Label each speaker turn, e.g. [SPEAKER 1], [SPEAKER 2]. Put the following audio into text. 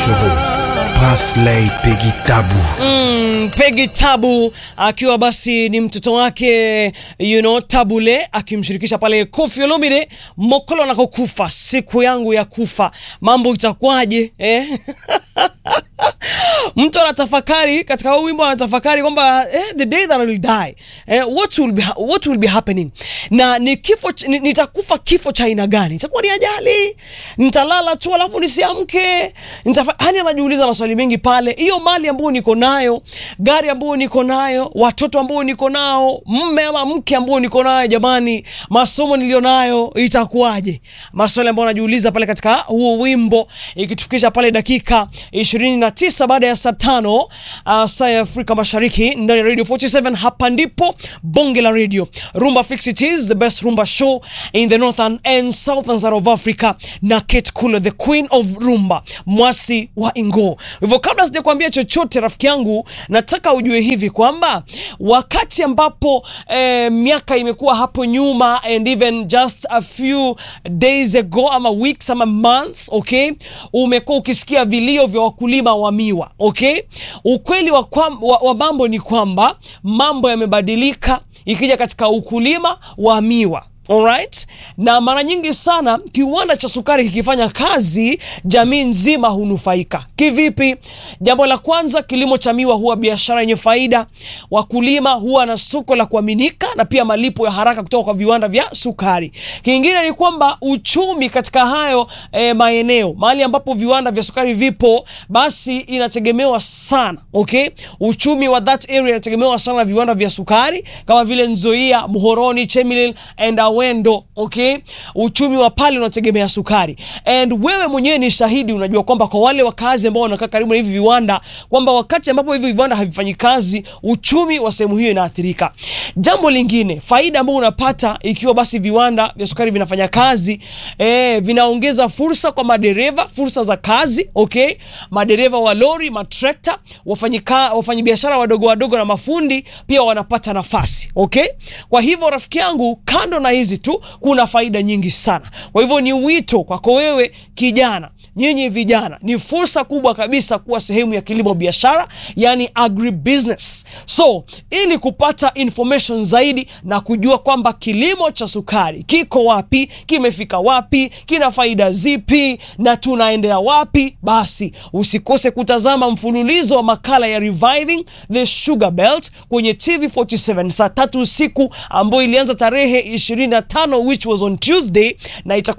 [SPEAKER 1] Chevaux, Prinsley Peggy Tabu.
[SPEAKER 2] Mm, Peggy Tabu akiwa basi ni mtoto wake you know, Tabule akimshirikisha pale Koffi Olomide, Mokolo anakokufa, siku yangu ya kufa, mambo itakuwaje eh? mtu anatafakari katika huu wimbo anatafakari kwamba eh, the day that I will die eh, what will be, ha- what will be happening na ni kifo ch- ni- nitakufa kifo cha aina gani itakuwa ni ajali nitalala tu alafu nisiamke nitafa- yani anajiuliza maswali mengi pale hiyo mali ambayo niko nayo gari ambayo niko nayo watoto ambao niko nao mme ama mke ambao niko nayo jamani masomo nilio nayo itakuwaje maswali ambayo anajiuliza pale katika huo wimbo ikitufikisha pale dakika 29 baada ya saa tano uh, saa ya Afrika Mashariki ndani ya Radio 47. Hapa ndipo bonge la radio Rumba Fix It is the best rumba show in the northern and southern side of Africa, na Kate Kulo the queen of rumba, mwasi wa Ingo. Hivyo kabla sijakwambia chochote, rafiki yangu, nataka ujue hivi kwamba wakati ambapo eh, miaka imekuwa hapo nyuma and even just a few days ago ama weeks ama months okay, umekuwa ukisikia vilio vya wakulima wa miwa okay. Ukweli wa, kwam, wa, wa mambo ni kwamba mambo yamebadilika ikija katika ukulima wa miwa. Alright? Na mara nyingi sana kiwanda cha sukari kikifanya kazi, jamii nzima hunufaika. Kivipi? Jambo la kwanza, kilimo cha miwa huwa biashara yenye faida, wakulima huwa na soko la kuaminika na pia malipo ya haraka kutoka kwa viwanda vya sukari. Kingine ni kwamba uchumi katika hayo eh, maeneo mahali ambapo viwanda vya sukari vipo, basi inategemewa sana okay? Uchumi wa that area inategemewa sana na viwanda vya sukari kama vile Nzoia, Muhoroni, Chemelil and Awendo okay? Uchumi wa pale unategemea sukari, and wewe mwenyewe ni shahidi, unajua kwamba kwa wale wakazi ambao wanakaa karibu na hivi viwanda kwamba wakati ambapo hivi viwanda havifanyi kazi, uchumi wa sehemu hiyo inaathirika. Jambo lingine, faida ambayo unapata ikiwa basi viwanda vya sukari vinafanya kazi eh, vinaongeza fursa kwa madereva, fursa za kazi okay? Madereva wa lori, matrekta, wafanyika wafanyabiashara wadogo wadogo na mafundi pia wanapata nafasi okay? Kwa hivyo rafiki yangu, kando na hizi tu kuna faida nyingi sana. Kwa hivyo ni wito kwako wewe kijana, nyinyi vijana, ni fursa kubwa kabisa kuwa sehemu ya kilimo biashara, yani agribusiness. So ili kupata information zaidi na kujua kwamba kilimo cha sukari kiko wapi, kimefika wapi, kina faida zipi na tunaendea wapi, basi usikose kutazama mfululizo wa makala ya Reviving the Sugar Belt kwenye TV47 saa tatu usiku ambayo ilianza tarehe 25 which was on Tuesday na itakuwa